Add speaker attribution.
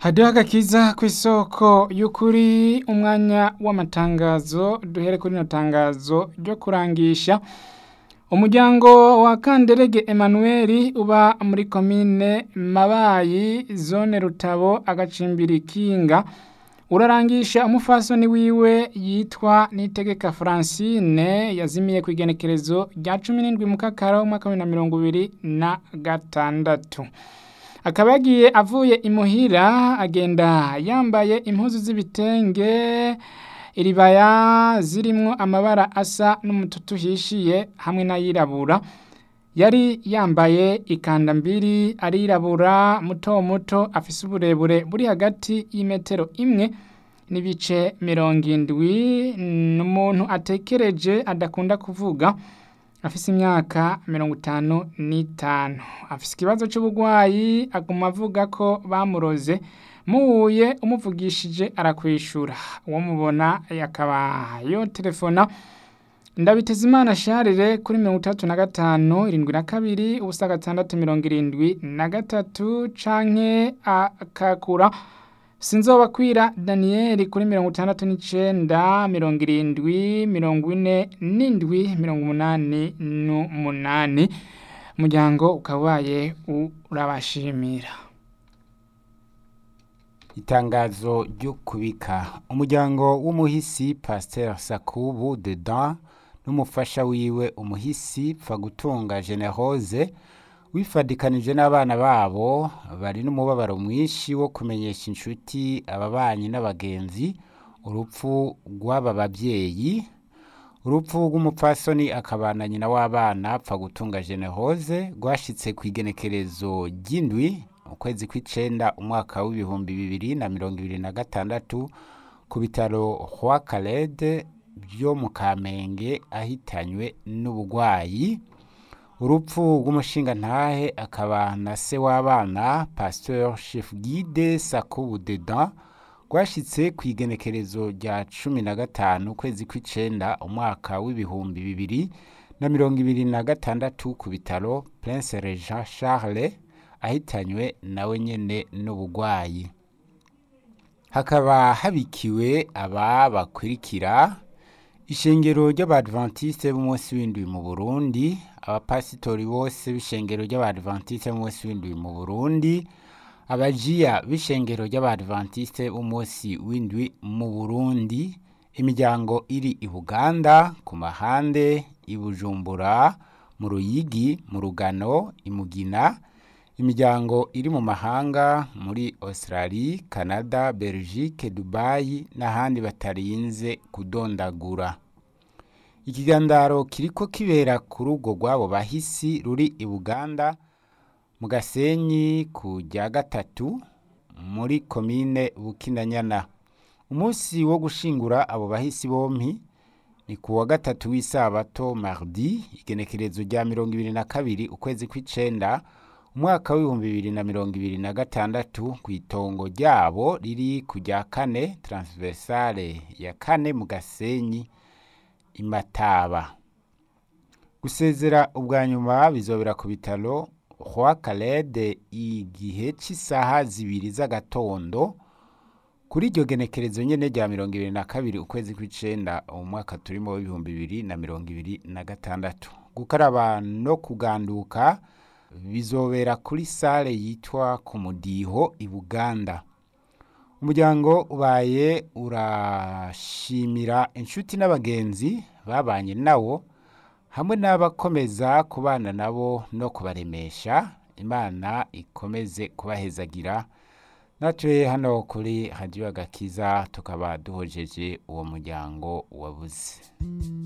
Speaker 1: haduha agakiza ku isoko y'ukuri umwanya w'amatangazo duhere kuri rino tangazo ryo kurangisha umuryango wa kanderege Emmanuel uba muri komine mabayi zone rutabo agacimbiri kinga urarangisha umufasoni wiwe yitwa nitegeka francine yazimiye ku igenekerezo rya cumi n'indwi mu kakaro umwaka wa bibiri na mirongo ibiri na gatandatu akaba yagiye avuye imuhira agenda yambaye impuzu z'ibitenge iribaya zirimwo amabara asa n'umututu uhishiye hamwe n'ayirabura yari yambaye ikanda mbiri arirabura muto muto afise uburebure buri hagati y'imetero imwe n'ibice mirongo indwi ni umuntu atekereje adakunda kuvuga afise imyaka mirongo itanu n'itanu afise ikibazo c'uburwayi aguma avuga ko bamuroze muhuye umuvugishije arakwishura uwo mubona akaba yotelefona ndabiteza imana sharire kuri mirongo itandatu na gatanu irindwi na kabiri ubusa gatandatu mirongo irindwi na gatatu canke akakura sinzobakwira daniyeli kuri mirongo itandatu n'icenda mirongo irindwi mirongo ine n'indwi mirongo umunani n'umunani umuryango ukaba ubaye urabashimira
Speaker 2: itangazo ryo kubika umuryango w'umuhisi pasteur sakubu dedan n'umufasha wiwe umuhisi pfagutunga generose wifadikanije n'abana babo bari n'umubabaro mwinshi wo kumenyesha inshuti ababanyi n'abagenzi urupfu rw'aba babyeyi urupfu rw'umupfasoni akabana nyina w'abana pfagutunga generose rwashitse ku igenekerezo ry'indwi ukwezi kw'icenda umwaka w'ibihumbi bibiri na mirongo ibiri na gatandatu ku bitaro hwa karede byo mu kamenge ahitanywe n'ubugwayi urupfu rw'umushingantahe akaba na se w'abana pasteur chef guide sakubu dedan rwashitse ku igenekerezo rya cumi na gatanu ukwezi kw'icenda umwaka w'ibihumbi bibiri na mirongo ibiri na gatandatu ku bitaro prince regent charles ahitanywe nawe nyene n'ubugwayi hakaba habikiwe aba bakurikira ishengero ry'abadventiste b'umunsi w'indwi mu burundi abapasitori bose b'ishengero ry'abadventiste b'umunsi w'indwi mu burundi abajiya b'ishengero ry'abadventiste b'umunsi w'indwi mu burundi imiryango iri i buganda ku mahande i bujumbura mu ruyigi mu rugano imugina imiryango iri mu mahanga muri australie canada belgique dubai n'ahandi batarinze kudondagura ikigandaro kiriko kibera ku rugo rw'abo bahisi ruri i buganda mu gasenyi ku rya gatatu muri komine bukinanyana umunsi wo gushingura abo bahisi bompi ni ku wa gatatu w'isabato mardi igenekerezo rya mirongo ibiri na kabiri ukwezi kw'icenda umwaka w'ibihumbi bibiri na mirongo ibiri na gatandatu ku itongo ryabo riri ku rya kane transversale ya kane mu gasenyi imataba gusezera ubwa nyuma bizobera ku bitaro hwa karede igihe cy'isaha zibiri z'agatondo kuri iryo genekerezo nyene rya mirongo ibiri na kabiri ukwezi kw'icenda umwaka turimo w'ibihumbi bibiri na mirongo ibiri na gatandatu gukaraba no kuganduka bizobera kuri sale yitwa ku mudiho i buganda umuryango ubaye urashimira inshuti n'abagenzi babanye nawo hamwe n'abakomeza kubana nabo no kubaremesha imana ikomeze kubahezagira natwe hano kuri radiyo agakiza tukaba duhojeje uwo muryango wabuze